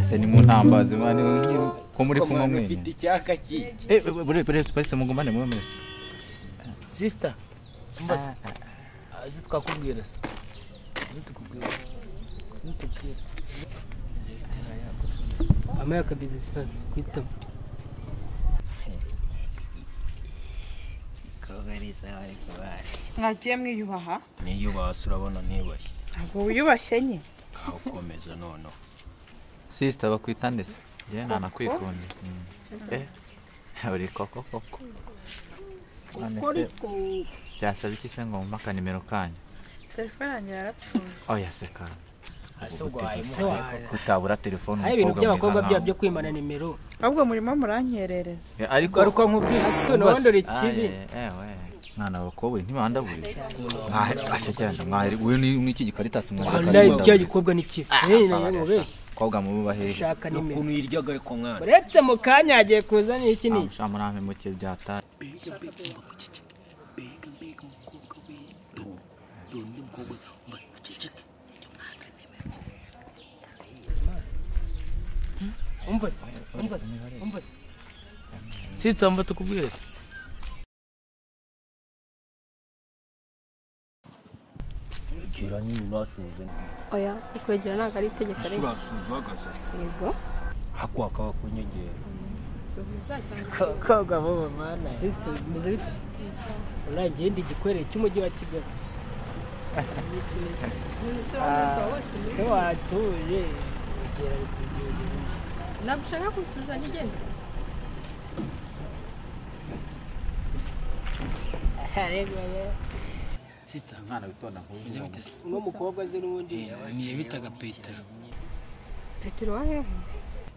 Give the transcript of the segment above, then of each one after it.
ese ni mu ntambazi mani ko muri kumwe ufite mwenye icyaka kiki eh bure bure twese mugumane mwe mwe sisita mbasa azi twakubwira se nitukubwira nitukubwira amaya kabizi sana kwitama mwagiye mwiyubaha niyubahase urabona ntibashye ntabwo wiyubashye nye aho ukomeza noneho sister bakwitande se je nta nakwikunde Mm. eh uri koko koko none se byasaba iki se ngo mpa akanimero kanyu telefone yanjye yarapfuye oya se ka hasi ubwo gutegeka. harimo kutabura telefone ari ibintu by'abakobwa mwiza bya- nkawe. byo kwimana nimero ahubwo murimo murankerereza Eh, ariko garuka nkubwira ntiwandore Ah, ikibi yeah, ewe mwana bakobwa ntibandabure ashyikiranije mwari uyu ni ni iki gikarita wallahi cya gikobwa ni kibi Eh, nayo mubeshya kobwa muba hehe ushaka nimero ukuntu yiryaga ariko mwana uretse mu kanya agiye kuzana iki n'iki Ah, murampe muke byata umva se umva se umva se sisita mba tukubwire se gira nyine urasuhuze oya ukwegera ntabwo ari itegeko ese rero urasuhuze uhagaze yego hako hakaba kunyegera suhuza cyangwa koga bobo mana sisita bimeze bite uragiye ndi igikorere cy'umujyi wa kigali umuntu isura umwuka wose muri se watuye ugera ari ku gihugu ntabwo ushaka kunsuhuza ntigende sisita mwana witonda nk'uyu nguyu uno mukobwa azi n'ubundi niyo bitaga petero petero wa hehe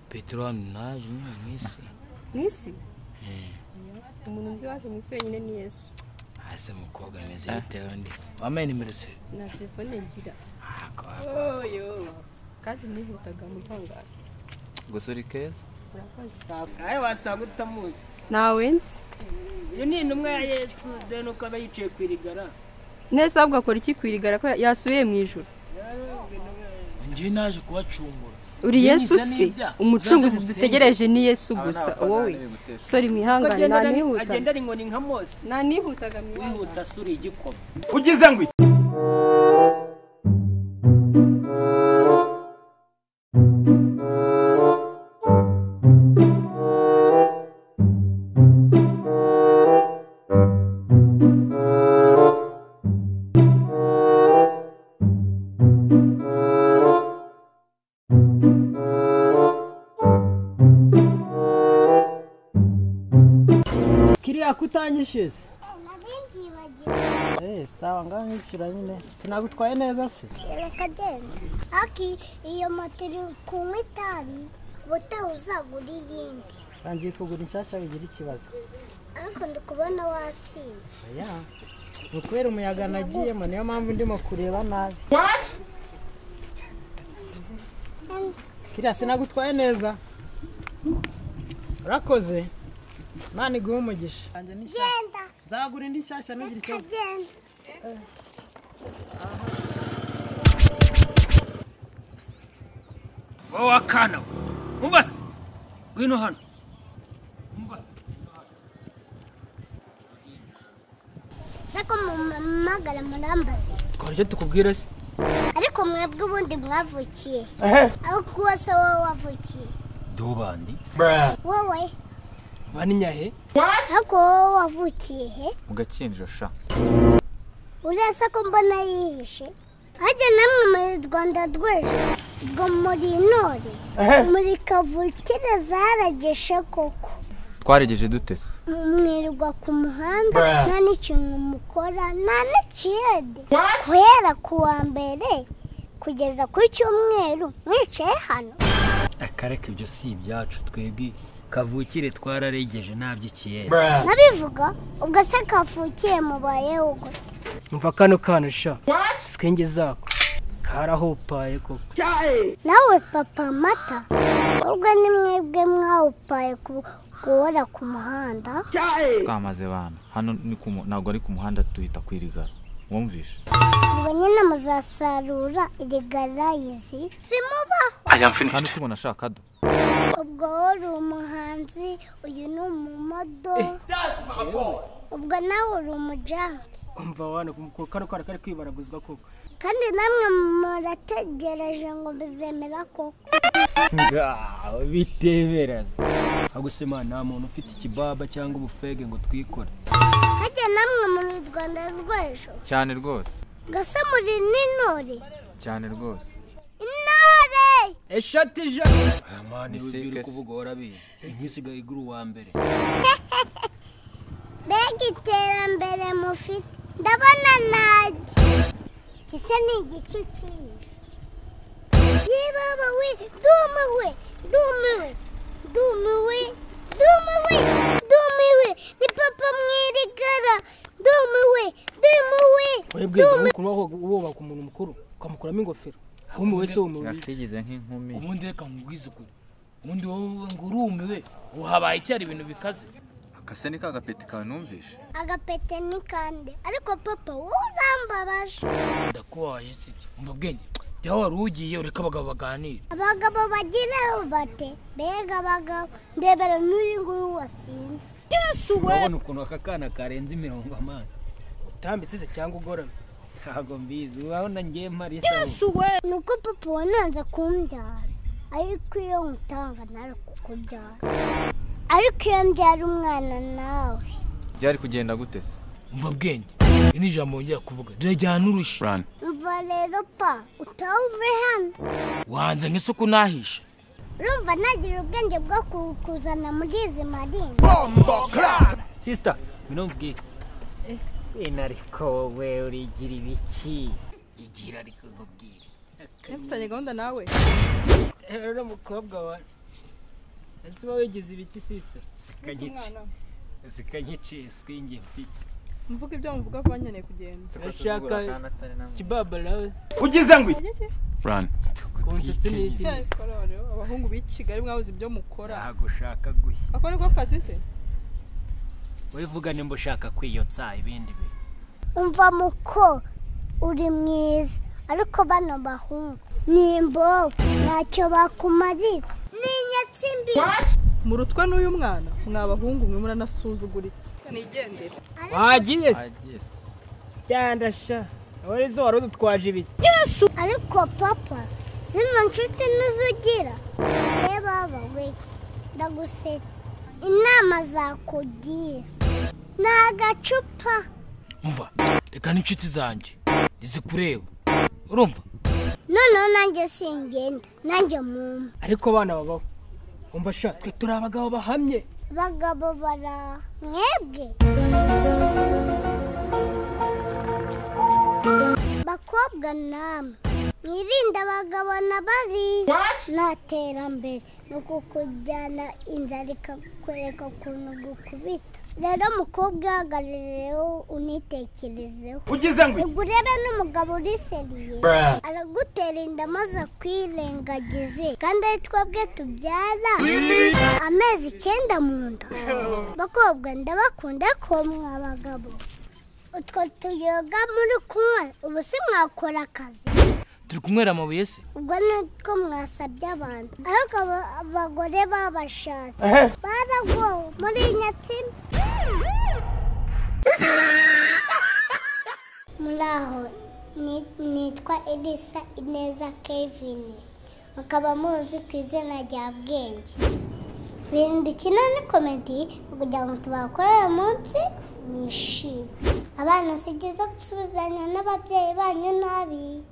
petero hano naje nyine mu isi mu isi umuntu nzi waje mu isi wenyine ni yesu hasi umukobwa ameze yatewe ndi wambaye nimero se nta telefone ngira kandi nihutaga mu ntangaro gusa uri keza urakoze ayo wasanga utamuzi ntawe nzi uyu ni intumwa ya yesu dore nuko aba yicaye ku irigara neza ahubwo akora iki ku irigara ko yasubiye mu ijoro ngewe naje kubacumbura uri Yewe yesu niza se n'ibyaha. umucunguzi Muzaze musenge. dutegereje ni yesu gusa wowe sori mwihangane nanihutaga agenda ari inkoni nka mose nanihutaga mwihangane wihuta suri igikoma ugize ngo iki kiriya kutanyishyuza eh sawa ngaho nkishyura nyine sinagutwaye neza se reka genda aki iyo moto iri kunywa itabi ubutaha uzagura iyindi ntangiye kugura inshyashya bigira ikibazo ariko ndi kubona wasinye oya ni ukubera umuyaga nagiyemo niyo mpamvu ndimo kureba nabi kiriya sinagutwaye neza urakoze imana iguhe umugisha Nanjye ni shyashya. genda nzagura indi nshyashya ntugire reka ikibazo genda wowe akana we mubase ngwino hano mubase se ko mumamagara murambaze twari icyo tukubwira se ariko mwebwe ubundi mwavukiye aho kuba se wowe wavukiye dubandi wowe baninyahe ariko wowe wavukiye he mu gakinjiro sha urasa ko mbona yihishe hajya namwe muri rwanda rw'ejo ubwo muri intore muri kavukire zarageshe koko twaregeje dute se mwirirwa ku muhanda nta n'ikintu mukora nta n'ikiyede guhera ku wa mbere kugeza ku cyumweru mwicaye hano akareka ibyo si ibyacu twebwe kavukire twararegeje ntabyikiyera nabivuga ubwo se kavukiye mubayeho gute umva kano kana sha swenge zako karahopaye koko nawe papa mata ubwo ni mwebwe mwawupaye ku- guhora ku muhanda twamaze bana hano ni ku mu- ntabwo ari ku muhanda tuhita kwirigara wumvishe ubwo nyine muzasarura irigarayizi zimubaho kandi tubona ashakado ubwo wari umuhanzi uyu ni umumodo ubwo nawe uri umujanki umva wana ko kano kana kari kwibaraguzwa koko kandi namwe murategereje ngo bizemera koko ngaho biteberaza agusema nta muntu ufite ikibaba cyangwa ubufege ngo twikore harya namwe muri rwanda rw'ejo cyane rwose gasa muri n'intore cyane rwose intore eshatu ijana amani Ni wibwira sike. uko uvuga warabizi igisigaye igura uwa mbere mbega iterambere mufite ndabona najye gisa ni igice kinini yebabawe dumiwe dumiwe dumiwe dumiwe dumiwe ni papa mwirigara dumiwe dumiwe webwe kuba wubaka umuntu mukuru ukamukuramo ingofero wumwe wese wumubiye yakwigize nk'inkumi ubundi reka nkubwize ukuri ubundi wowe ngo urumiwe uhabaye icyari ibintu bikaze akase ni ka gapeti kawe numvishe agapete ni kande ariko papa wowe urambabaje ndakubabaje si iki umva bwenge jya wari ugiye ureka abagabo baganire abagabo bagira bate mbega abagabo ndebera n'uyu nguyu wasinze urabona ukuntu aka kana karenze imirongo amani utambitse se cyangwa ugoramye ntabwo mbizi urabona ngiye mpari isabune nuko papa wananze kumbyara ariko iyo nkutanga ntari kukubyara ariko iyo mbyara umwana nawe byari kugenda gute se umva bwenge iri ni ijambo wongera kuvuga rirajyana urushyi umva rero pa utaha uve hano wanze nk'isuku nahisha urumva nagira ubwenge bwo kukuzana muri izi marine sisita bino mbwira inariko wowe urigira ibiki igira ariko nkubwire mfitanye gahunda nawe rero mukobwa wa ese uba wigize ibiki sisita umwana we. zikanyiciye swingi mfite mvuga ibyo muvuga ko bankeneye kugenda urashaka kibabarawe Ajya ki? konsetse n'iki Ya, kororo, abahungu b'i kigali mwabuze ibyo mukora ntabwo ushaka guhi ako niko kazi se wivuga nimba ushaka kwiyotsa ibindi bintu umva muko uri mwiza ariko bano bahungu ni imbobo ntacyo bakumarira ni inyatsi mbi mu rutwe n'uyu mwana ni abahungu mwe muranasuzuguritse nigendere wagiye se agiye se cyandasha wowe zo wari udutwaje ibiki ariko papa zino nshuti ntuzugira reba we ndagusetsa inama zakugira ni agacupa umva reka n'inshuti zanjye ntizikureba urumva noneho nanjye singenda nanjye mumpa ariko abana babaho umva sha twe turi abagabo bahamye abagabo bara mwebwe bakobwa namwe mwirinde abagabo na bariya nta terambere ni ukukujyana inzara ikakwereka ukuntu gukubita rero mukobwa uhagarireho unitekerezeho ubwo urebe n'umugabo uri seriye aragutera inda maze akwirengagize kandi ari twebwe tubyara amezi icyenda mu nda bakobwa ndabakunda ko mwa bagabo utwo tuyoga muri kunywa ubu si mwakora akazi turi kunywera amabuye se ubwo nutwo mwasabye abantu ariko aba- abagore babashatse baragowe muri nyatsima muri aho ni- nitwa elisa ineza kevin mukaba muzi ku izina rya bwenge ibintu dukina ni komedi kugira ngo tubakorere munsi mwishime abana si byiza gusubizanya n'ababyeyi banyu nabi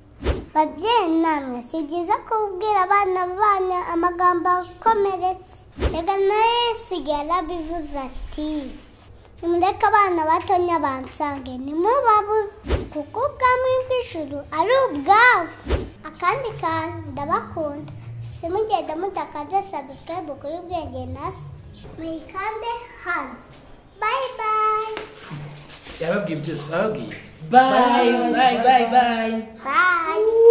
babyeyi namwe si byiza kubwira abana banyu amagambo akomeretse reka nayo sigara bivuze ati nimureke abana batonya bansange nimubabuze kuko ubwami bw'ijuru ari ubwabo akandi kantu ndabakunda simugenda mudakaza subscribe kuri ubwenge nasi muyikande hano bayi bayi yababwiye byose ababwiye bayi